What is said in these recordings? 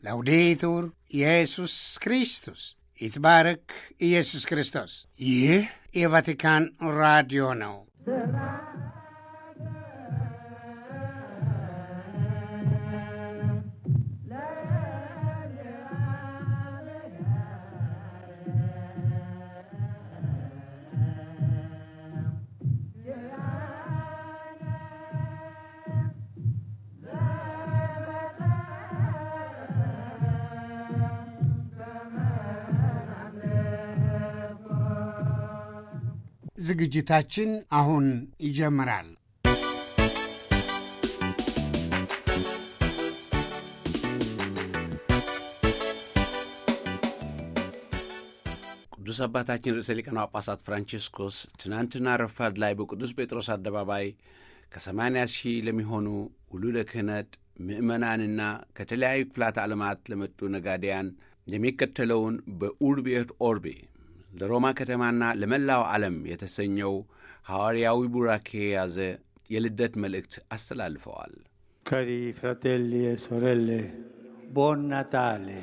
ላውዴቱር ኢየሱስ ክርስቶስ ይትባረክ ኢየሱስ ክርስቶስ። ይህ የቫቲካን ራዲዮ ነው። ዝግጅታችን አሁን ይጀምራል። ቅዱስ አባታችን ርዕሰ ሊቃነ ጳጳሳት ፍራንቺስኮስ ትናንትና ረፋድ ላይ በቅዱስ ጴጥሮስ አደባባይ ከሰማንያ ሺህ ለሚሆኑ ውሉደ ክህነት ምዕመናንና ከተለያዩ ክፍላተ ዓለማት ለመጡ ነጋዴያን የሚከተለውን በኡርቢ ኤት ኦርቢ ለሮማ ከተማና ለመላው ዓለም የተሰኘው ሐዋርያዊ ቡራኬ የያዘ የልደት መልእክት አስተላልፈዋል። Cari fratelli e sorelle, buon Natale.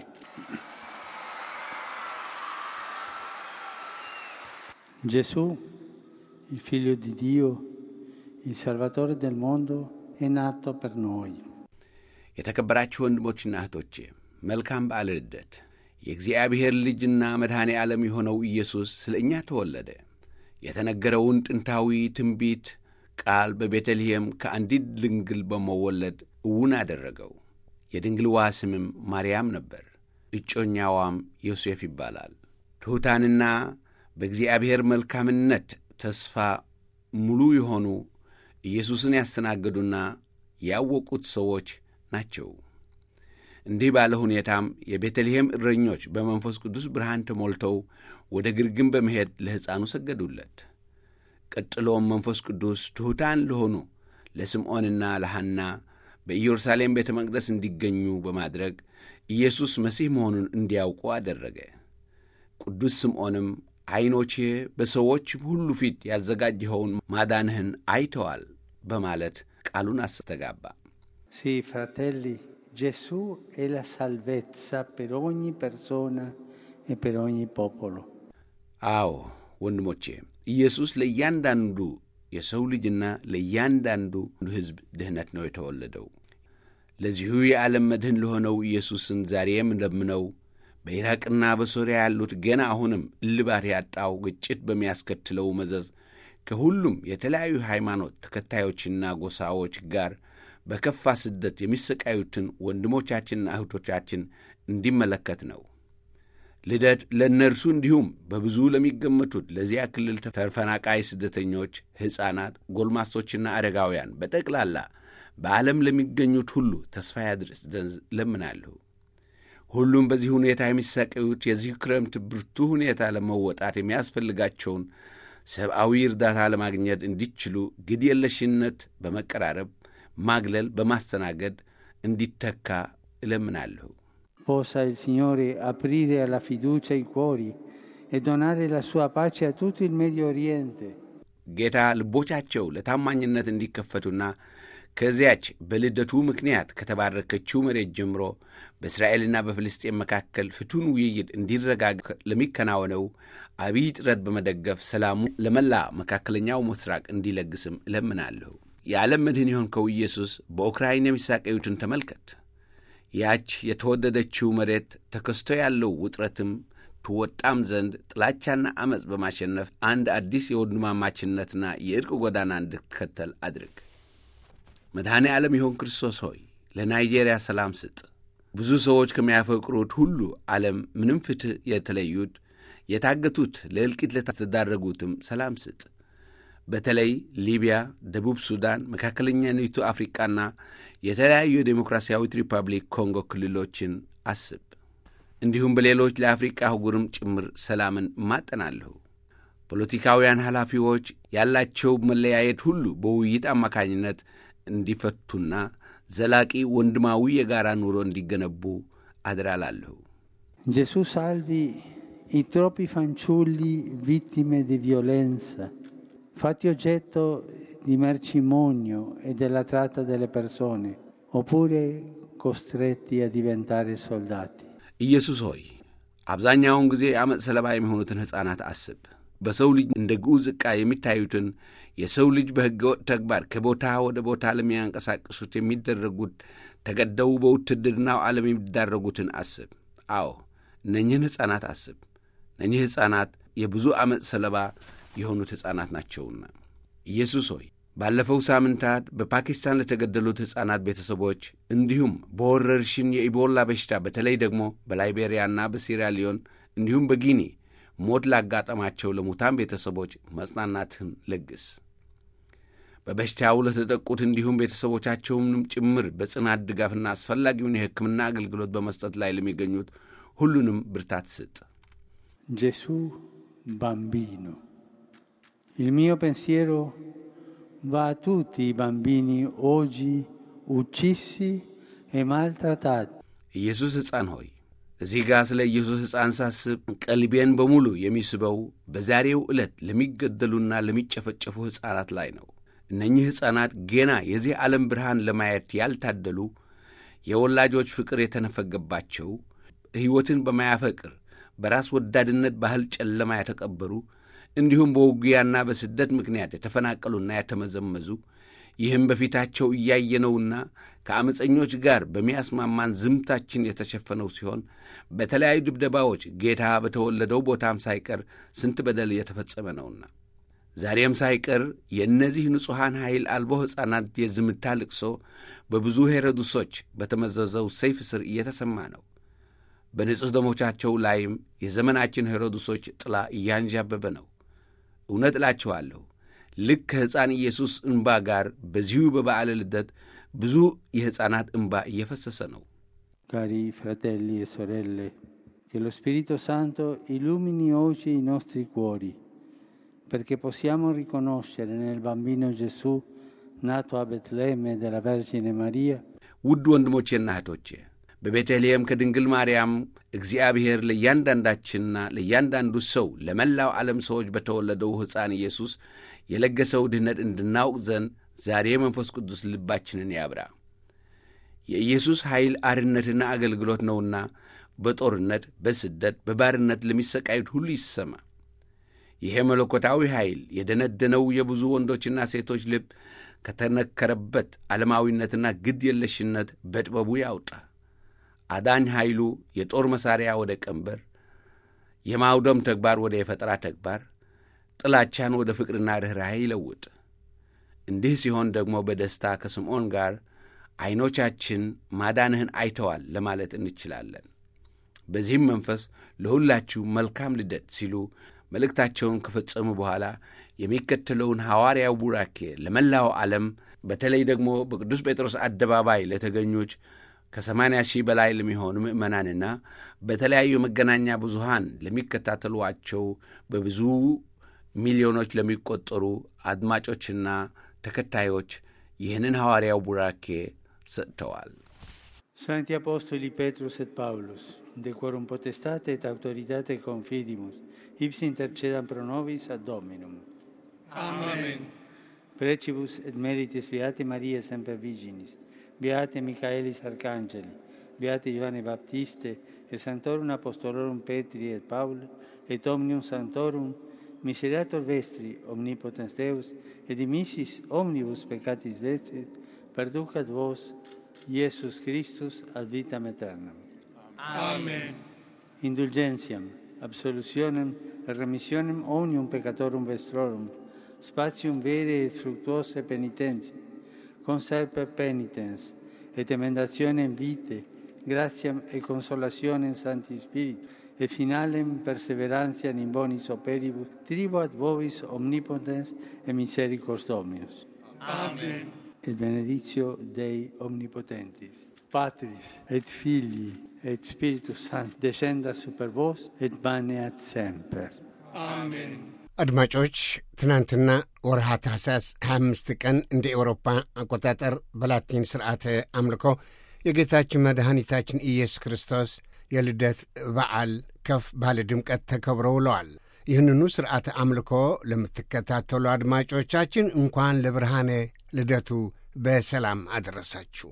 Gesù, il figlio di Dio, il Salvatore del mondo, è nato per noi. የተከበራችሁ ወንድሞችና እህቶቼ መልካም በዓለ ልደት። የእግዚአብሔር ልጅና መድኃኔ ዓለም የሆነው ኢየሱስ ስለ እኛ ተወለደ። የተነገረውን ጥንታዊ ትንቢት ቃል በቤተልሔም ከአንዲት ድንግል በመወለድ እውን አደረገው። የድንግልዋ ስምም ማርያም ነበር። እጮኛዋም ዮሴፍ ይባላል። ትሑታንና በእግዚአብሔር መልካምነት ተስፋ ሙሉ የሆኑ ኢየሱስን ያስተናገዱና ያወቁት ሰዎች ናቸው። እንዲህ ባለ ሁኔታም የቤተልሔም እረኞች በመንፈስ ቅዱስ ብርሃን ተሞልተው ወደ ግርግም በመሄድ ለሕፃኑ ሰገዱለት። ቀጥሎም መንፈስ ቅዱስ ትሑታን ለሆኑ ለስምዖንና ለሐና በኢየሩሳሌም ቤተ መቅደስ እንዲገኙ በማድረግ ኢየሱስ መሲህ መሆኑን እንዲያውቁ አደረገ። ቅዱስ ስምዖንም ዐይኖቼ በሰዎች ሁሉ ፊት ያዘጋጀኸውን ማዳንህን አይተዋል በማለት ቃሉን አስተጋባ። Sì, fratelli, Gesù è la salvezza per ogni persona e per ogni popolo. አዎ ወንድሞቼ ኢየሱስ ለእያንዳንዱ የሰው ልጅና ለእያንዳንዱ ሕዝብ ድኅነት ነው የተወለደው። ለዚሁ የዓለም መድህን ለሆነው ኢየሱስን ዛሬ የምንለምነው በኢራቅና በሶርያ ያሉት ገና አሁንም እልባት ያጣው ግጭት በሚያስከትለው መዘዝ ከሁሉም የተለያዩ ሃይማኖት ተከታዮችና ጎሳዎች ጋር በከፋ ስደት የሚሰቃዩትን ወንድሞቻችንና እህቶቻችን እንዲመለከት ነው። ልደት ለእነርሱ እንዲሁም በብዙ ለሚገመቱት ለዚያ ክልል ተፈናቃይ ስደተኞች፣ ሕፃናት፣ ጎልማሶችና አረጋውያን በጠቅላላ በዓለም ለሚገኙት ሁሉ ተስፋ ያድርስ ዘንድ እለምናለሁ። ሁሉም በዚህ ሁኔታ የሚሰቃዩት የዚህ ክረምት ብርቱ ሁኔታ ለመወጣት የሚያስፈልጋቸውን ሰብአዊ እርዳታ ለማግኘት እንዲችሉ ግድ የለሽነት በመቀራረብ ማግለል በማስተናገድ እንዲተካ እለምናለሁ። Possa il Signore aprire alla fiducia i cuori e donare la sua pace a tutto il Medio Oriente. ጌታ ልቦቻቸው ለታማኝነት እንዲከፈቱና ከዚያች በልደቱ ምክንያት ከተባረከችው መሬት ጀምሮ በእስራኤልና በፍልስጤን መካከል ፍቱን ውይይት እንዲረጋጋ ለሚከናወነው አብይ ጥረት በመደገፍ ሰላሙ ለመላ መካከለኛው ምስራቅ እንዲለግስም እለምናለሁ። የዓለም መድህን የሆንከው ኢየሱስ በኡክራይን የሚሳቀዩትን ተመልከት። ያች የተወደደችው መሬት ተከስቶ ያለው ውጥረትም ትወጣም ዘንድ ጥላቻና ዐመፅ በማሸነፍ አንድ አዲስ የወንድማማችነትና የዕርቅ ጎዳና እንድትከተል አድርግ። መድኃኔ ዓለም የሆን ክርስቶስ ሆይ ለናይጄሪያ ሰላም ስጥ። ብዙ ሰዎች ከሚያፈቅሩት ሁሉ ዓለም ምንም ፍትሕ የተለዩት የታገቱት ለእልቂት ለተዳረጉትም ሰላም ስጥ። በተለይ ሊቢያ፣ ደቡብ ሱዳን፣ መካከለኛዊቱ አፍሪቃና የተለያዩ የዴሞክራሲያዊት ሪፐብሊክ ኮንጎ ክልሎችን አስብ። እንዲሁም በሌሎች ለአፍሪቃ አህጉርም ጭምር ሰላምን እማጠናለሁ። ፖለቲካውያን ኃላፊዎች ያላቸው መለያየት ሁሉ በውይይት አማካኝነት እንዲፈቱና ዘላቂ ወንድማዊ የጋራ ኑሮ እንዲገነቡ አደራላለሁ። Gesù salvi i troppi fanciulli vittime di violenza, fatti oggetto di mercimonio e della tratta delle persone, oppure costretti a diventare soldati. ኢየሱስ ሆይ አብዛኛውን ጊዜ የዓመፅ ሰለባ የሚሆኑትን ሕፃናት አስብ። በሰው ልጅ እንደ ግዑዝ ዕቃ የሚታዩትን የሰው ልጅ በሕገወጥ ተግባር ከቦታ ወደ ቦታ ለሚያንቀሳቅሱት የሚደረጉት ተገደው በውትድርናው ዓለም የሚዳረጉትን አስብ። አዎ እነኝህን ሕፃናት አስብ። እነኚህ ሕፃናት የብዙ ዓመፅ ሰለባ የሆኑት ሕፃናት ናቸውና ኢየሱስ ሆይ ባለፈው ሳምንታት በፓኪስታን ለተገደሉት ሕፃናት ቤተሰቦች እንዲሁም በወረርሽኝ የኢቦላ በሽታ በተለይ ደግሞ በላይቤሪያና በሲራሊዮን እንዲሁም በጊኒ ሞት ላጋጠማቸው ለሙታን ቤተሰቦች መጽናናትህን ለግስ። በበሽታው ለተጠቁት እንዲሁም ቤተሰቦቻቸውንም ጭምር በጽናት ድጋፍና አስፈላጊውን የሕክምና አገልግሎት በመስጠት ላይ ለሚገኙት ሁሉንም ብርታት ስጥ። Gesù bambino. Il mio pensiero va a tutti i bambini oggi uccisi e maltrattati. ኢየሱስ ሕፃን ሆይ እዚህ ጋር ስለ ኢየሱስ ሕፃን ሳስብ ቀልቤን በሙሉ የሚስበው በዛሬው ዕለት ለሚገደሉና ለሚጨፈጨፉ ሕፃናት ላይ ነው። እነኚህ ሕፃናት ገና የዚህ ዓለም ብርሃን ለማየት ያልታደሉ፣ የወላጆች ፍቅር የተነፈገባቸው፣ ሕይወትን በማያፈቅር በራስ ወዳድነት ባህል ጨለማ የተቀበሩ እንዲሁም በውጊያና በስደት ምክንያት የተፈናቀሉና የተመዘመዙ ይህም በፊታቸው እያየነውና ከአመፀኞች ጋር በሚያስማማን ዝምታችን የተሸፈነው ሲሆን በተለያዩ ድብደባዎች ጌታ በተወለደው ቦታም ሳይቀር ስንት በደል የተፈጸመ ነውና ዛሬም ሳይቀር የእነዚህ ንጹሐን ኃይል አልቦ ሕፃናት የዝምታ ልቅሶ በብዙ ሄሮድሶች በተመዘዘው ሰይፍ ስር እየተሰማ ነው። በንጽሕ ደሞቻቸው ላይም የዘመናችን ሄሮድሶች ጥላ እያንዣበበ ነው። እውነት እላችኋለሁ ልክ ከሕፃን ኢየሱስ እንባ ጋር በዚሁ በበዓለ ልደት ብዙ የሕፃናት እንባ እየፈሰሰ ነው። Cari fratelli e sorelle, che lo Spirito Santo illumini oggi i nostri cuori, perché possiamo riconoscere nel bambino Gesù, nato a Betlemme della Vergine Maria, ውድ ወንድሞቼና እህቶቼ በቤተልሔም ከድንግል ማርያም እግዚአብሔር ለእያንዳንዳችንና ለእያንዳንዱ ሰው ለመላው ዓለም ሰዎች በተወለደው ሕፃን ኢየሱስ የለገሰው ድኅነት እንድናውቅ ዘንድ ዛሬ መንፈስ ቅዱስ ልባችንን ያብራ። የኢየሱስ ኃይል አርነትና አገልግሎት ነውና በጦርነት፣ በስደት፣ በባርነት ለሚሰቃዩት ሁሉ ይሰማ። ይሄ መለኮታዊ ኃይል የደነደነው የብዙ ወንዶችና ሴቶች ልብ ከተነከረበት ዓለማዊነትና ግድ የለሽነት በጥበቡ ያውጣ። አዳኝ ኃይሉ የጦር መሣሪያ ወደ ቀንበር፣ የማውደም ተግባር ወደ የፈጠራ ተግባር፣ ጥላቻን ወደ ፍቅርና ርኅራኄ ይለውጥ። እንዲህ ሲሆን ደግሞ በደስታ ከስምዖን ጋር ዐይኖቻችን ማዳንህን አይተዋል ለማለት እንችላለን። በዚህም መንፈስ ለሁላችሁ መልካም ልደት ሲሉ መልእክታቸውን ከፈጸሙ በኋላ የሚከተለውን ሐዋርያው ቡራኬ ለመላው ዓለም በተለይ ደግሞ በቅዱስ ጴጥሮስ አደባባይ ለተገኙች ከሰማንያ ሺህ በላይ ለሚሆኑ ምዕመናንና በተለያዩ መገናኛ ብዙሃን ለሚከታተሏቸው በብዙ ሚሊዮኖች ለሚቆጠሩ አድማጮችና ተከታዮች ይህንን ሐዋርያው ቡራኬ ሰጥተዋል። Sancti Apostoli Petrus et Paulus, de quorum potestate et autoritate confidimus, ipsi intercedam pro nobis ad Dominum. Amen. Precibus et meritis Beate Maria semper Virginis, Beate Michaelis Arcangeli, Beate Ioanne Baptiste, et Sanctorum Apostolorum Petri et Paul, et Omnium Sanctorum, Miserator Vestri, Omnipotens Deus, et dimissis omnibus peccatis vestris, perducat vos, Iesus Christus, ad vitam aeternam. Amen. Indulgentiam, absolutionem et remissionem omnium peccatorum vestrorum, spatium vere et fructuose penitentia, conserpe penitens, et emendationem vitae, gratiam et consolationem Sancti Spiritu, et finalem perseverantiam in bonis operibus, tribo ad vobis omnipotens et misericors Dominus. Amen. Et benedictio Dei omnipotentis, Patris et Filii et Spiritus Sancti, descenda super vos et maneat semper. Amen. አድማጮች ትናንትና ወርሃ ታህሳስ 25 ቀን እንደ ኤውሮፓ አቆጣጠር በላቲን ስርዓተ አምልኮ የጌታችን መድኃኒታችን ኢየሱስ ክርስቶስ የልደት በዓል ከፍ ባለ ድምቀት ተከብሮ ውለዋል። ይህንኑ ስርዓተ አምልኮ ለምትከታተሉ አድማጮቻችን እንኳን ለብርሃነ ልደቱ በሰላም አደረሳችሁ።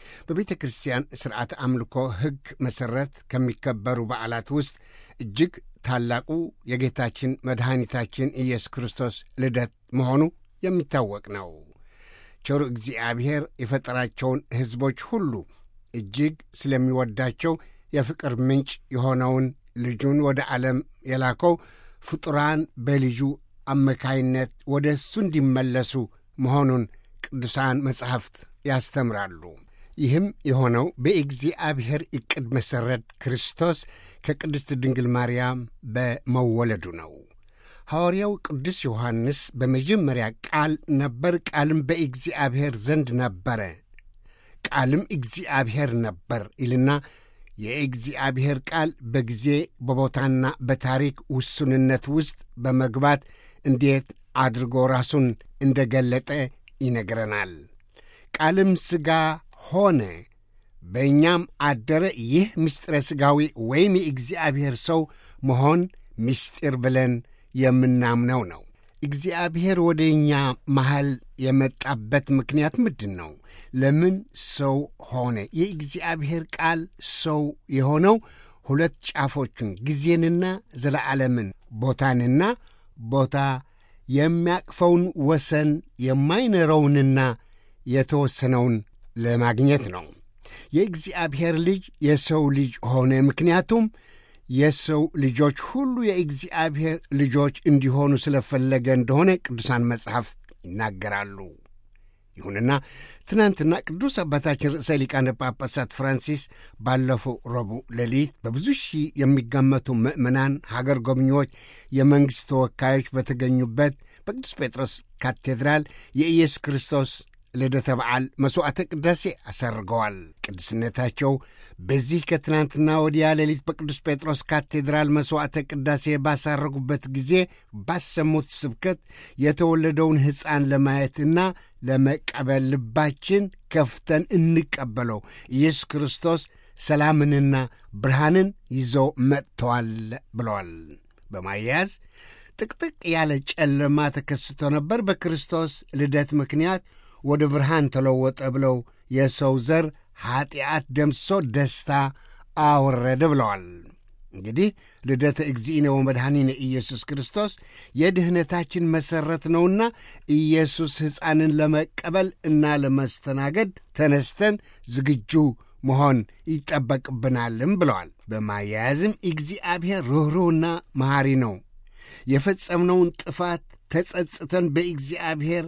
በቤተ ክርስቲያን ሥርዓተ አምልኮ ሕግ መሠረት ከሚከበሩ በዓላት ውስጥ እጅግ ታላቁ የጌታችን መድኃኒታችን ኢየሱስ ክርስቶስ ልደት መሆኑ የሚታወቅ ነው። ቸሩ እግዚአብሔር የፈጠራቸውን ሕዝቦች ሁሉ እጅግ ስለሚወዳቸው የፍቅር ምንጭ የሆነውን ልጁን ወደ ዓለም የላከው ፍጡራን በልጁ አማካይነት ወደ እሱ እንዲመለሱ መሆኑን ቅዱሳን መጻሕፍት ያስተምራሉ። ይህም የሆነው በእግዚአብሔር ዕቅድ መሠረት ክርስቶስ ከቅድስት ድንግል ማርያም በመወለዱ ነው። ሐዋርያው ቅዱስ ዮሐንስ በመጀመሪያ ቃል ነበር፣ ቃልም በእግዚአብሔር ዘንድ ነበረ፣ ቃልም እግዚአብሔር ነበር ይልና የእግዚአብሔር ቃል በጊዜ በቦታና በታሪክ ውሱንነት ውስጥ በመግባት እንዴት አድርጎ ራሱን እንደ ገለጠ ይነግረናል። ቃልም ሥጋ ሆነ በእኛም አደረ። ይህ ምስጢረ ሥጋዊ ወይም የእግዚአብሔር ሰው መሆን ምስጢር ብለን የምናምነው ነው። እግዚአብሔር ወደ እኛ መሃል የመጣበት ምክንያት ምንድን ነው? ለምን ሰው ሆነ? የእግዚአብሔር ቃል ሰው የሆነው ሁለት ጫፎቹን ጊዜንና ዘለዓለምን ቦታንና ቦታ የሚያቅፈውን ወሰን የማይኖረውንና የተወሰነውን ለማግኘት ነው። የእግዚአብሔር ልጅ የሰው ልጅ ሆነ። ምክንያቱም የሰው ልጆች ሁሉ የእግዚአብሔር ልጆች እንዲሆኑ ስለፈለገ እንደሆነ ቅዱሳን መጽሐፍት ይናገራሉ። ይሁንና ትናንትና ቅዱስ አባታችን ርዕሰ ሊቃነ ጳጳሳት ፍራንሲስ ባለፈው ረቡዕ ሌሊት በብዙ ሺህ የሚገመቱ ምዕመናን፣ ሀገር ጎብኚዎች፣ የመንግሥት ተወካዮች በተገኙበት በቅዱስ ጴጥሮስ ካቴድራል የኢየሱስ ክርስቶስ ልደተ በዓል መሥዋዕተ ቅዳሴ አሰርገዋል። ቅድስነታቸው በዚህ ከትናንትና ወዲያ ሌሊት በቅዱስ ጴጥሮስ ካቴድራል መሥዋዕተ ቅዳሴ ባሳረጉበት ጊዜ ባሰሙት ስብከት የተወለደውን ሕፃን ለማየትና ለመቀበል ልባችን ከፍተን እንቀበለው፣ ኢየሱስ ክርስቶስ ሰላምንና ብርሃንን ይዞ መጥተዋል ብለዋል። በማያያዝ ጥቅጥቅ ያለ ጨለማ ተከስቶ ነበር፣ በክርስቶስ ልደት ምክንያት ወደ ብርሃን ተለወጠ ብለው የሰው ዘር ኀጢአት ደምሶ ደስታ አወረደ ብለዋል። እንግዲህ ልደተ እግዚእነ ወመድኃኒነ ኢየሱስ ክርስቶስ የድኅነታችን መሠረት ነውና ኢየሱስ ሕፃንን ለመቀበል እና ለመስተናገድ ተነስተን ዝግጁ መሆን ይጠበቅብናልም ብለዋል። በማያያዝም እግዚአብሔር ርኅሩህና መሐሪ ነው። የፈጸምነውን ጥፋት ተጸጽተን በእግዚአብሔር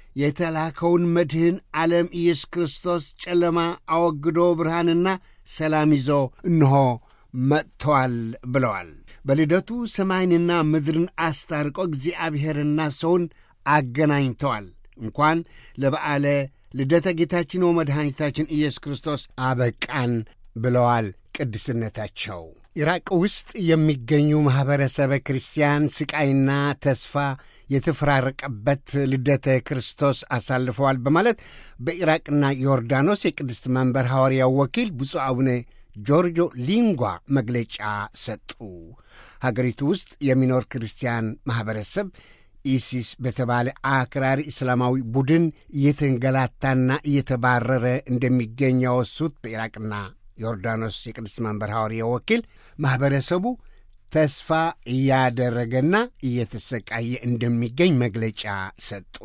የተላከውን መድህን ዓለም ኢየሱስ ክርስቶስ ጨለማ አወግዶ ብርሃንና ሰላም ይዞ እንሆ መጥተዋል ብለዋል። በልደቱ ሰማይንና ምድርን አስታርቆ እግዚአብሔርና ሰውን አገናኝተዋል። እንኳን ለበዓለ ልደተ ጌታችን ወመድኃኒታችን ኢየሱስ ክርስቶስ አበቃን ብለዋል ቅድስነታቸው። ኢራቅ ውስጥ የሚገኙ ማኅበረሰበ ክርስቲያን ስቃይና ተስፋ የተፈራረቀበት ልደተ ክርስቶስ አሳልፈዋል በማለት በኢራቅና ዮርዳኖስ የቅድስት መንበር ሐዋርያው ወኪል ብፁዕ አቡነ ጆርጆ ሊንጓ መግለጫ ሰጡ። ሀገሪቱ ውስጥ የሚኖር ክርስቲያን ማኅበረሰብ ኢሲስ በተባለ አክራሪ እስላማዊ ቡድን እየተንገላታና እየተባረረ እንደሚገኝ ያወሱት በኢራቅና ዮርዳኖስ የቅድስት መንበር ሐዋርያው ወኪል ማኅበረሰቡ ተስፋ እያደረገና እየተሰቃየ እንደሚገኝ መግለጫ ሰጡ።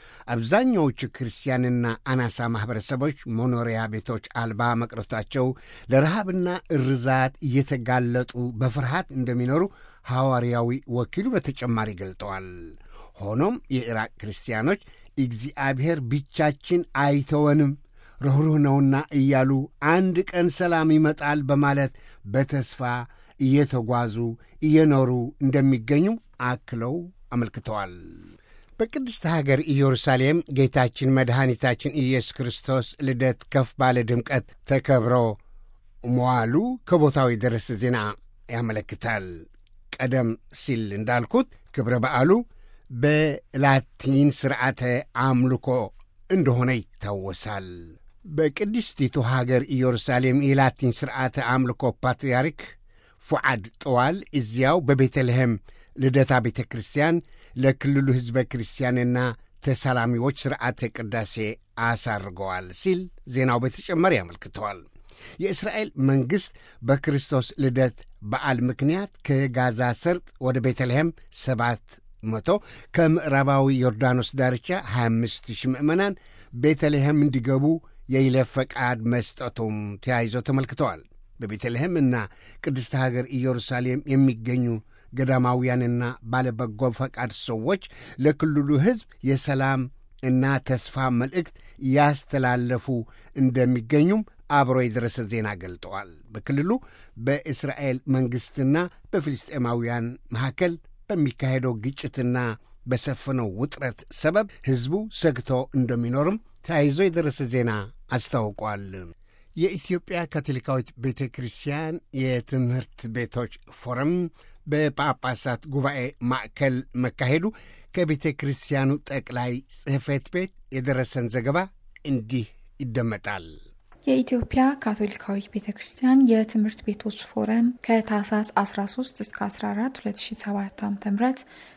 አብዛኛዎቹ ክርስቲያንና አናሳ ማኅበረሰቦች መኖሪያ ቤቶች አልባ መቅረታቸው ለረሃብና እርዛት እየተጋለጡ በፍርሃት እንደሚኖሩ ሐዋርያዊ ወኪሉ በተጨማሪ ገልጠዋል። ሆኖም የኢራቅ ክርስቲያኖች እግዚአብሔር ብቻችን አይተወንም ርኅሩህ ነውና እያሉ አንድ ቀን ሰላም ይመጣል በማለት በተስፋ እየተጓዙ እየኖሩ እንደሚገኙ አክለው አመልክተዋል። በቅድስት ሀገር ኢየሩሳሌም ጌታችን መድኃኒታችን ኢየሱስ ክርስቶስ ልደት ከፍ ባለ ድምቀት ተከብሮ መዋሉ ከቦታው የደረሰ ዜና ያመለክታል። ቀደም ሲል እንዳልኩት ክብረ በዓሉ በላቲን ሥርዓተ አምልኮ እንደሆነ ይታወሳል። በቅድስቲቱ ሀገር ኢየሩሳሌም የላቲን ሥርዓተ አምልኮ ፓትርያርክ ፉዓድ ጠዋል እዚያው በቤተልሔም ልደታ ቤተ ክርስቲያን ለክልሉ ሕዝበ ክርስቲያንና ተሳላሚዎች ሥርዓተ ቅዳሴ አሳርገዋል ሲል ዜናው በተጨማሪ ያመልክተዋል። የእስራኤል መንግሥት በክርስቶስ ልደት በዓል ምክንያት ከጋዛ ሰርጥ ወደ ቤተልሔም ሰባት መቶ ከምዕራባዊ ዮርዳኖስ ዳርቻ 25 ሺህ ምዕመናን ቤተልሔም እንዲገቡ የይለፍ ፈቃድ መስጠቱም ተያይዞ ተመልክተዋል። በቤተልሔም እና ቅድስተ ሀገር ኢየሩሳሌም የሚገኙ ገዳማውያንና ባለበጎ ፈቃድ ሰዎች ለክልሉ ሕዝብ የሰላም እና ተስፋ መልእክት ያስተላለፉ እንደሚገኙም አብሮ የደረሰ ዜና ገልጠዋል። በክልሉ በእስራኤል መንግሥትና በፍልስጤማውያን መካከል በሚካሄደው ግጭትና በሰፈነው ውጥረት ሰበብ ሕዝቡ ሰግቶ እንደሚኖርም ተያይዞ የደረሰ ዜና አስታውቋል። የኢትዮጵያ ካቶሊካዊት ቤተ ክርስቲያን የትምህርት ቤቶች ፎረም በጳጳሳት ጉባኤ ማዕከል መካሄዱ ከቤተ ክርስቲያኑ ጠቅላይ ጽሕፈት ቤት የደረሰን ዘገባ እንዲህ ይደመጣል። የኢትዮጵያ ካቶሊካዊት ቤተ ክርስቲያን የትምህርት ቤቶች ፎረም ከታህሳስ 13 እስከ 14 2007 ዓ ም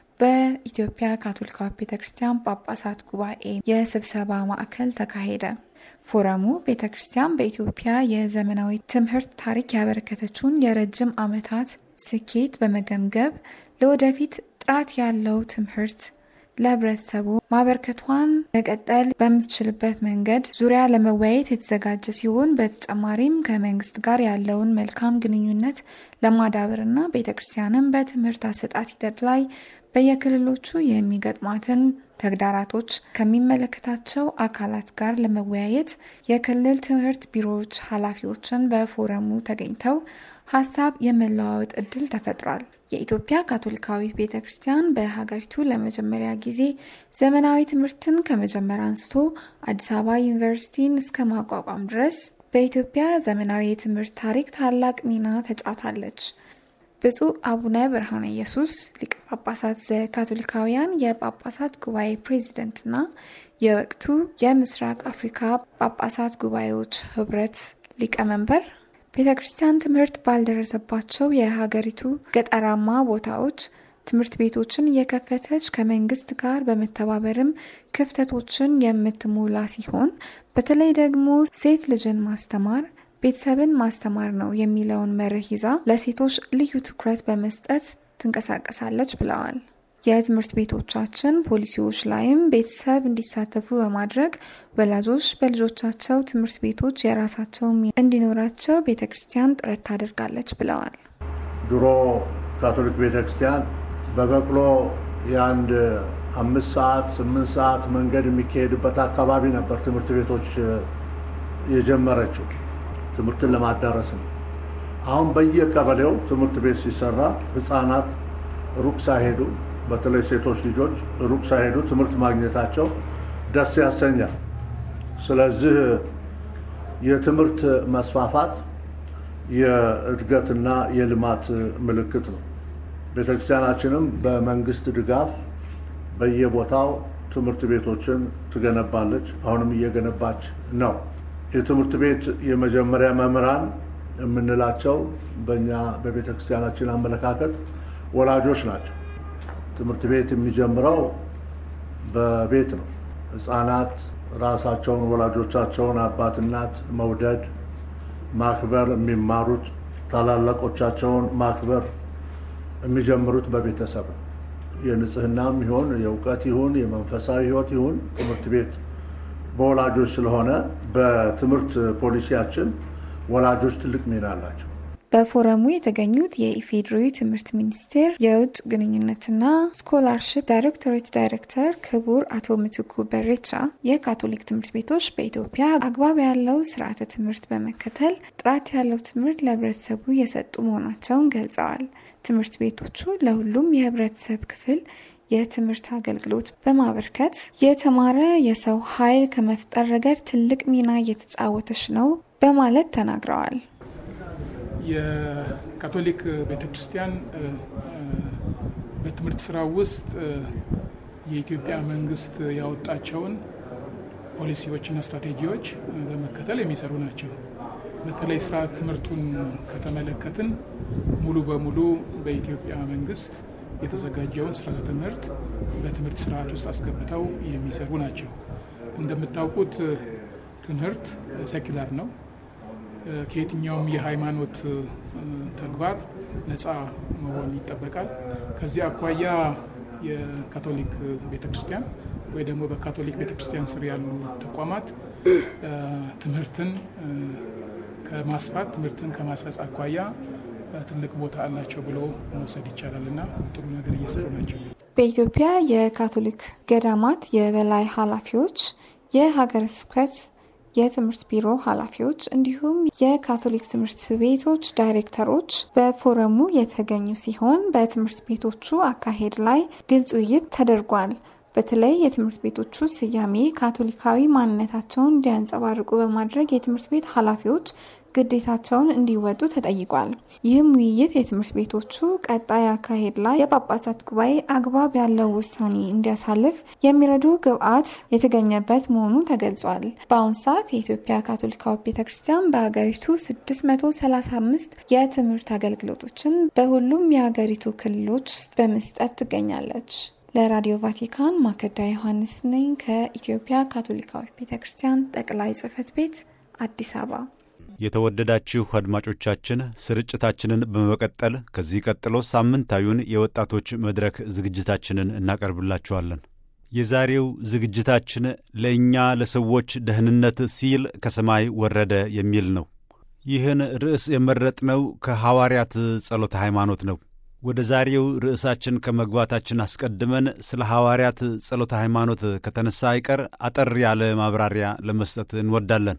በኢትዮጵያ ካቶሊካዊት ቤተ ክርስቲያን ጳጳሳት ጉባኤ የስብሰባ ማዕከል ተካሄደ። ፎረሙ ቤተ ክርስቲያን በኢትዮጵያ የዘመናዊ ትምህርት ታሪክ ያበረከተችውን የረጅም ዓመታት ስኬት በመገምገም ለወደፊት ጥራት ያለው ትምህርት ለሕብረተሰቡ ማበርከቷን መቀጠል በምትችልበት መንገድ ዙሪያ ለመወያየት የተዘጋጀ ሲሆን በተጨማሪም ከመንግስት ጋር ያለውን መልካም ግንኙነት ለማዳበርና ቤተ ክርስቲያንም በትምህርት አሰጣጥ ሂደት ላይ በየክልሎቹ የሚገጥሟትን ተግዳራቶች ከሚመለከታቸው አካላት ጋር ለመወያየት የክልል ትምህርት ቢሮዎች ኃላፊዎችን በፎረሙ ተገኝተው ሀሳብ የመለዋወጥ እድል ተፈጥሯል። የኢትዮጵያ ካቶሊካዊት ቤተ ክርስቲያን በሀገሪቱ ለመጀመሪያ ጊዜ ዘመናዊ ትምህርትን ከመጀመር አንስቶ አዲስ አበባ ዩኒቨርሲቲን እስከ ማቋቋም ድረስ በኢትዮጵያ ዘመናዊ የትምህርት ታሪክ ታላቅ ሚና ተጫውታለች። ብፁዕ አቡነ ብርሃነ ኢየሱስ ሊቀ ጳጳሳት ዘካቶሊካውያን የጳጳሳት ጉባኤ ፕሬዚደንትና የወቅቱ የምስራቅ አፍሪካ ጳጳሳት ጉባኤዎች ህብረት ሊቀመንበር ቤተ ክርስቲያን ትምህርት ባልደረሰባቸው የሀገሪቱ ገጠራማ ቦታዎች ትምህርት ቤቶችን እየከፈተች ከመንግስት ጋር በመተባበርም ክፍተቶችን የምትሞላ ሲሆን በተለይ ደግሞ ሴት ልጅን ማስተማር ቤተሰብን ማስተማር ነው የሚለውን መርህ ይዛ ለሴቶች ልዩ ትኩረት በመስጠት ትንቀሳቀሳለች ብለዋል። የትምህርት ቤቶቻችን ፖሊሲዎች ላይም ቤተሰብ እንዲሳተፉ በማድረግ ወላጆች በልጆቻቸው ትምህርት ቤቶች የራሳቸው እንዲኖራቸው ቤተ ክርስቲያን ጥረት ታደርጋለች ብለዋል። ድሮ ካቶሊክ ቤተ ክርስቲያን በበቅሎ የአንድ አምስት ሰዓት ስምንት ሰዓት መንገድ የሚካሄድበት አካባቢ ነበር ትምህርት ቤቶች የጀመረችው ትምህርትን ለማዳረስ ነው። አሁን በየቀበሌው ትምህርት ቤት ሲሰራ ህፃናት ሩቅ ሳይሄዱ በተለይ ሴቶች ልጆች ሩቅ ሳይሄዱ ትምህርት ማግኘታቸው ደስ ያሰኛል። ስለዚህ የትምህርት መስፋፋት የእድገትና የልማት ምልክት ነው። ቤተክርስቲያናችንም በመንግስት ድጋፍ በየቦታው ትምህርት ቤቶችን ትገነባለች። አሁንም እየገነባች ነው። የትምህርት ቤት የመጀመሪያ መምህራን የምንላቸው በእኛ በቤተ ክርስቲያናችን አመለካከት ወላጆች ናቸው። ትምህርት ቤት የሚጀምረው በቤት ነው። ህፃናት ራሳቸውን ወላጆቻቸውን አባት እናት መውደድ ማክበር የሚማሩት ታላላቆቻቸውን ማክበር የሚጀምሩት በቤተሰብ ነው። የንጽህናም ይሁን የእውቀት ይሁን የመንፈሳዊ ህይወት ይሁን ትምህርት ቤት በወላጆች ስለሆነ በትምህርት ፖሊሲያችን ወላጆች ትልቅ ሚና አላቸው። በፎረሙ የተገኙት የኢፌዴሪ ትምህርት ሚኒስቴር የውጭ ግንኙነትና ስኮላርሽፕ ዳይሬክቶሬት ዳይሬክተር ክቡር አቶ ምትኩ በሬቻ የካቶሊክ ትምህርት ቤቶች በኢትዮጵያ አግባብ ያለው ስርዓተ ትምህርት በመከተል ጥራት ያለው ትምህርት ለህብረተሰቡ የሰጡ መሆናቸውን ገልጸዋል። ትምህርት ቤቶቹ ለሁሉም የህብረተሰብ ክፍል የትምህርት አገልግሎት በማበርከት የተማረ የሰው ኃይል ከመፍጠር ረገድ ትልቅ ሚና እየተጫወተች ነው በማለት ተናግረዋል። የካቶሊክ ቤተክርስቲያን በትምህርት ስራ ውስጥ የኢትዮጵያ መንግስት ያወጣቸውን ፖሊሲዎችና ስትራቴጂዎች በመከተል የሚሰሩ ናቸው። በተለይ ስርዓት ትምህርቱን ከተመለከትን ሙሉ በሙሉ በኢትዮጵያ መንግስት የተዘጋጀውን ስርዓተ ትምህርት በትምህርት ስርዓት ውስጥ አስገብተው የሚሰሩ ናቸው። እንደምታውቁት ትምህርት ሴኩላር ነው። ከየትኛውም የሃይማኖት ተግባር ነፃ መሆን ይጠበቃል። ከዚህ አኳያ የካቶሊክ ቤተክርስቲያን ወይ ደግሞ በካቶሊክ ቤተክርስቲያን ስር ያሉ ተቋማት ትምህርትን ከማስፋት ትምህርትን ከማስረጽ አኳያ ትልቅ ቦታ አላቸው ብሎ መውሰድ ይቻላል እና ጥሩ ነገር እየሰሩ ናቸው። በኢትዮጵያ የካቶሊክ ገዳማት የበላይ ኃላፊዎች፣ የሀገረ ስብከት የትምህርት ቢሮ ኃላፊዎች እንዲሁም የካቶሊክ ትምህርት ቤቶች ዳይሬክተሮች በፎረሙ የተገኙ ሲሆን በትምህርት ቤቶቹ አካሄድ ላይ ግልጽ ውይይት ተደርጓል። በተለይ የትምህርት ቤቶቹ ስያሜ ካቶሊካዊ ማንነታቸውን እንዲያንጸባርቁ በማድረግ የትምህርት ቤት ኃላፊዎች ግዴታቸውን እንዲወጡ ተጠይቋል። ይህም ውይይት የትምህርት ቤቶቹ ቀጣይ አካሄድ ላይ የጳጳሳት ጉባኤ አግባብ ያለው ውሳኔ እንዲያሳልፍ የሚረዱ ግብዓት የተገኘበት መሆኑ ተገልጿል። በአሁኑ ሰዓት የኢትዮጵያ ካቶሊካዊ ቤተ ክርስቲያን በሀገሪቱ 635 የትምህርት አገልግሎቶችን በሁሉም የሀገሪቱ ክልሎች ውስጥ በመስጠት ትገኛለች። ለራዲዮ ቫቲካን ማከዳ ዮሐንስ ነኝ ከኢትዮጵያ ካቶሊካዊ ቤተ ክርስቲያን ጠቅላይ ጽሕፈት ቤት አዲስ አበባ። የተወደዳችሁ አድማጮቻችን ስርጭታችንን በመቀጠል ከዚህ ቀጥሎ ሳምንታዊውን የወጣቶች መድረክ ዝግጅታችንን እናቀርብላችኋለን። የዛሬው ዝግጅታችን ለእኛ ለሰዎች ደህንነት ሲል ከሰማይ ወረደ የሚል ነው። ይህን ርዕስ የመረጥነው ከሐዋርያት ጸሎተ ሃይማኖት ነው። ወደ ዛሬው ርዕሳችን ከመግባታችን አስቀድመን ስለ ሐዋርያት ጸሎተ ሃይማኖት ከተነሳ አይቀር አጠር ያለ ማብራሪያ ለመስጠት እንወዳለን።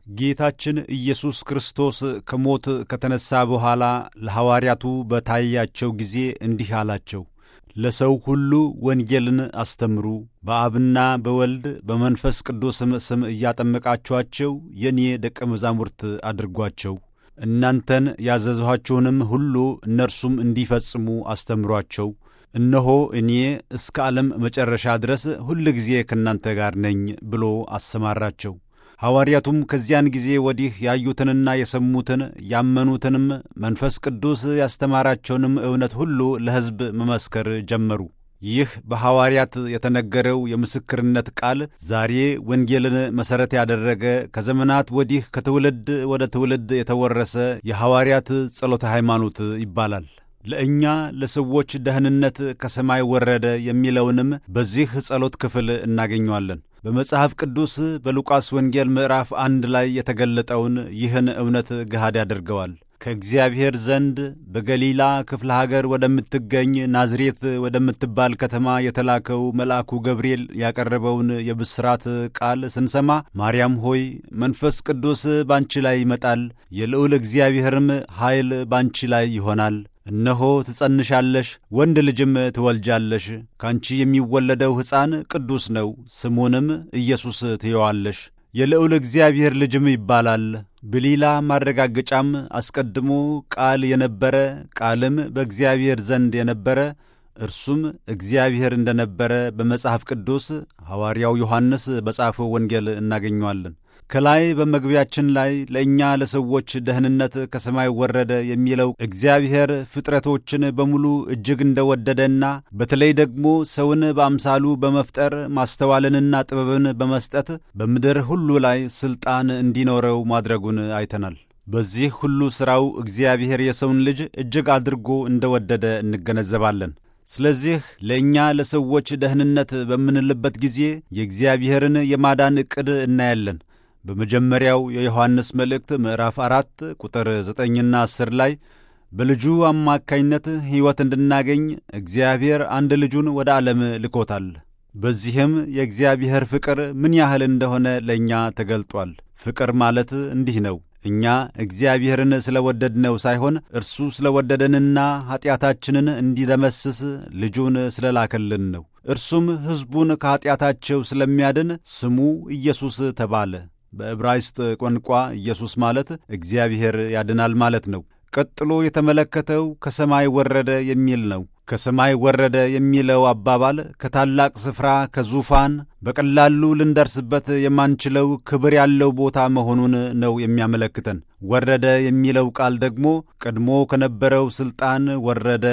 ጌታችን ኢየሱስ ክርስቶስ ከሞት ከተነሣ በኋላ ለሐዋርያቱ በታያቸው ጊዜ እንዲህ አላቸው። ለሰው ሁሉ ወንጌልን አስተምሩ፣ በአብና በወልድ በመንፈስ ቅዱስም ስም እያጠመቃችኋቸው የእኔ ደቀ መዛሙርት አድርጓቸው እናንተን ያዘዝኋችሁንም ሁሉ እነርሱም እንዲፈጽሙ አስተምሯቸው። እነሆ እኔ እስከ ዓለም መጨረሻ ድረስ ሁል ጊዜ ከእናንተ ጋር ነኝ ብሎ አሰማራቸው። ሐዋርያቱም ከዚያን ጊዜ ወዲህ ያዩትንና የሰሙትን ያመኑትንም መንፈስ ቅዱስ ያስተማራቸውንም እውነት ሁሉ ለሕዝብ መመስከር ጀመሩ። ይህ በሐዋርያት የተነገረው የምስክርነት ቃል ዛሬ ወንጌልን መሠረት ያደረገ ከዘመናት ወዲህ ከትውልድ ወደ ትውልድ የተወረሰ የሐዋርያት ጸሎተ ሃይማኖት ይባላል። ለእኛ ለሰዎች ደህንነት ከሰማይ ወረደ የሚለውንም በዚህ ጸሎት ክፍል እናገኘዋለን። በመጽሐፍ ቅዱስ በሉቃስ ወንጌል ምዕራፍ አንድ ላይ የተገለጠውን ይህን እውነት ገሃድ ያደርገዋል። ከእግዚአብሔር ዘንድ በገሊላ ክፍለ ሀገር ወደምትገኝ ናዝሬት ወደምትባል ከተማ የተላከው መልአኩ ገብርኤል ያቀረበውን የብስራት ቃል ስንሰማ ማርያም ሆይ መንፈስ ቅዱስ ባንቺ ላይ ይመጣል፣ የልዑል እግዚአብሔርም ኃይል ባንቺ ላይ ይሆናል እነሆ ትጸንሻለሽ፣ ወንድ ልጅም ትወልጃለሽ። ካንቺ የሚወለደው ሕፃን ቅዱስ ነው፣ ስሙንም ኢየሱስ ትየዋለሽ። የልዑል እግዚአብሔር ልጅም ይባላል። በሌላ ማረጋገጫም አስቀድሞ ቃል የነበረ ቃልም በእግዚአብሔር ዘንድ የነበረ እርሱም እግዚአብሔር እንደነበረ በመጽሐፍ ቅዱስ ሐዋርያው ዮሐንስ በጻፈው ወንጌል እናገኘዋለን። ከላይ በመግቢያችን ላይ ለእኛ ለሰዎች ደህንነት ከሰማይ ወረደ የሚለው እግዚአብሔር ፍጥረቶችን በሙሉ እጅግ እንደወደደና በተለይ ደግሞ ሰውን በአምሳሉ በመፍጠር ማስተዋልንና ጥበብን በመስጠት በምድር ሁሉ ላይ ሥልጣን እንዲኖረው ማድረጉን አይተናል። በዚህ ሁሉ ሥራው እግዚአብሔር የሰውን ልጅ እጅግ አድርጎ እንደወደደ እንገነዘባለን። ስለዚህ ለእኛ ለሰዎች ደህንነት በምንልበት ጊዜ የእግዚአብሔርን የማዳን ዕቅድ እናያለን። በመጀመሪያው የዮሐንስ መልእክት ምዕራፍ አራት ቁጥር ዘጠኝና አስር ላይ በልጁ አማካኝነት ሕይወት እንድናገኝ እግዚአብሔር አንድ ልጁን ወደ ዓለም ልኮታል። በዚህም የእግዚአብሔር ፍቅር ምን ያህል እንደሆነ ለእኛ ተገልጧል። ፍቅር ማለት እንዲህ ነው። እኛ እግዚአብሔርን ስለ ወደድነው ሳይሆን እርሱ ስለ ወደደንና ኀጢአታችንን እንዲደመስስ ልጁን ስለ ላከልን ነው። እርሱም ሕዝቡን ከኀጢአታቸው ስለሚያድን ስሙ ኢየሱስ ተባለ። በዕብራይስጥ ቋንቋ ኢየሱስ ማለት እግዚአብሔር ያድናል ማለት ነው። ቀጥሎ የተመለከተው ከሰማይ ወረደ የሚል ነው። ከሰማይ ወረደ የሚለው አባባል ከታላቅ ስፍራ ከዙፋን በቀላሉ ልንደርስበት የማንችለው ክብር ያለው ቦታ መሆኑን ነው የሚያመለክተን። ወረደ የሚለው ቃል ደግሞ ቀድሞ ከነበረው ሥልጣን ወረደ፣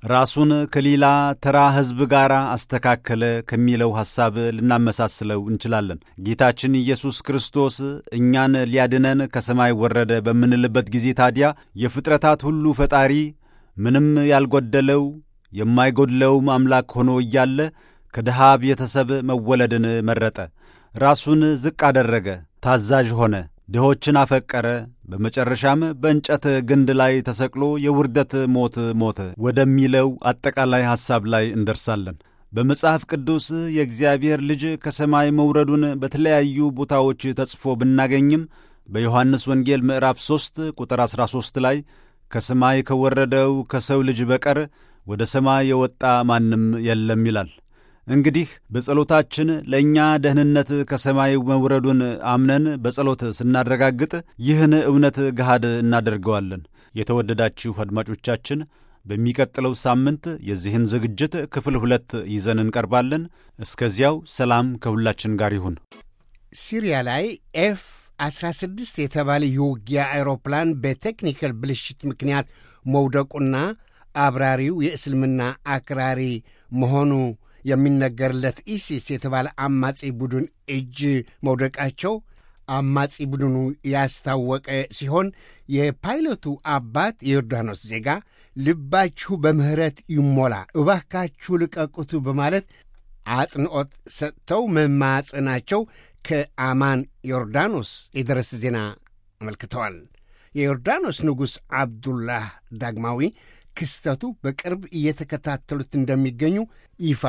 ራሱን ከሌላ ተራ ሕዝብ ጋር አስተካከለ ከሚለው ሐሳብ ልናመሳስለው እንችላለን። ጌታችን ኢየሱስ ክርስቶስ እኛን ሊያድነን ከሰማይ ወረደ በምንልበት ጊዜ ታዲያ የፍጥረታት ሁሉ ፈጣሪ ምንም ያልጎደለው የማይጎድለውም አምላክ ሆኖ እያለ ከድሃ ቤተሰብ መወለድን መረጠ። ራሱን ዝቅ አደረገ፣ ታዛዥ ሆነ፣ ድሆችን አፈቀረ። በመጨረሻም በእንጨት ግንድ ላይ ተሰቅሎ የውርደት ሞት ሞተ ወደሚለው አጠቃላይ ሐሳብ ላይ እንደርሳለን። በመጽሐፍ ቅዱስ የእግዚአብሔር ልጅ ከሰማይ መውረዱን በተለያዩ ቦታዎች ተጽፎ ብናገኝም በዮሐንስ ወንጌል ምዕራፍ 3 ቁጥር 13 ላይ ከሰማይ ከወረደው ከሰው ልጅ በቀር ወደ ሰማይ የወጣ ማንም የለም ይላል። እንግዲህ በጸሎታችን ለእኛ ደህንነት ከሰማይ መውረዱን አምነን በጸሎት ስናረጋግጥ ይህን እውነት ገሃድ እናደርገዋለን። የተወደዳችሁ አድማጮቻችን በሚቀጥለው ሳምንት የዚህን ዝግጅት ክፍል ሁለት ይዘን እንቀርባለን። እስከዚያው ሰላም ከሁላችን ጋር ይሁን። ሲሪያ ላይ ኤፍ 16 የተባለ የውጊያ አውሮፕላን በቴክኒካል ብልሽት ምክንያት መውደቁና አብራሪው የእስልምና አክራሪ መሆኑ የሚነገርለት ኢሲስ የተባለ አማጺ ቡድን እጅ መውደቃቸው አማጺ ቡድኑ ያስታወቀ ሲሆን የፓይለቱ አባት የዮርዳኖስ ዜጋ ልባችሁ በምሕረት ይሞላ እባካችሁ ልቀቁቱ በማለት አጽንዖት ሰጥተው መማጽናቸው ከአማን ዮርዳኖስ የደረሰ ዜና አመልክተዋል። የዮርዳኖስ ንጉሥ አብዱላህ ዳግማዊ ክስተቱ በቅርብ እየተከታተሉት እንደሚገኙ ይፋ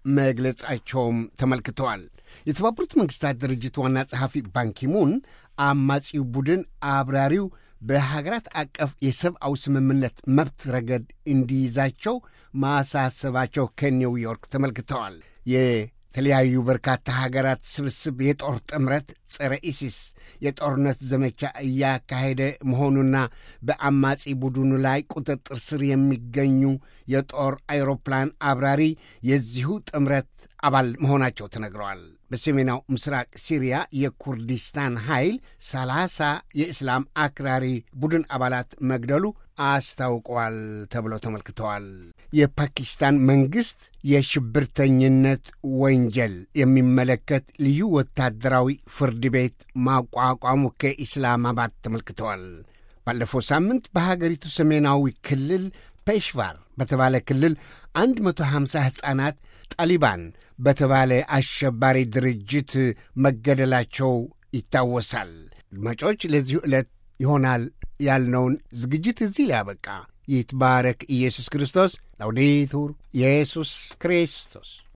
መግለጻቸውም ተመልክተዋል። የተባበሩት መንግሥታት ድርጅት ዋና ጸሐፊ ባንኪሙን አማጺው ቡድን አብራሪው በሀገራት አቀፍ የሰብአዊ ስምምነት መብት ረገድ እንዲይዛቸው ማሳሰባቸው ከኒውዮርክ ተመልክተዋል። የተለያዩ በርካታ ሀገራት ስብስብ የጦር ጥምረት ጸረ ኢሲስ የጦርነት ዘመቻ እያካሄደ መሆኑና በአማጺ ቡድኑ ላይ ቁጥጥር ስር የሚገኙ የጦር አይሮፕላን አብራሪ የዚሁ ጥምረት አባል መሆናቸው ተነግረዋል። በሰሜናው ምስራቅ ሲሪያ የኩርዲስታን ኃይል ሰላሳ የእስላም አክራሪ ቡድን አባላት መግደሉ አስታውቀዋል ተብሎ ተመልክተዋል። የፓኪስታን መንግሥት የሽብርተኝነት ወንጀል የሚመለከት ልዩ ወታደራዊ ፍርድ ቤት ማቋቋሙ ከኢስላማባድ ተመልክተዋል። ባለፈው ሳምንት በሀገሪቱ ሰሜናዊ ክልል ፔሽቫር በተባለ ክልል 150 ሕፃናት ጣሊባን በተባለ አሸባሪ ድርጅት መገደላቸው ይታወሳል። አድማጮች፣ ለዚሁ ዕለት ይሆናል ያልነውን ዝግጅት እዚህ ላይ ያበቃ። ይትባረክ ኢየሱስ ክርስቶስ። ላውዴቱር ኢየሱስ ክርስቶስ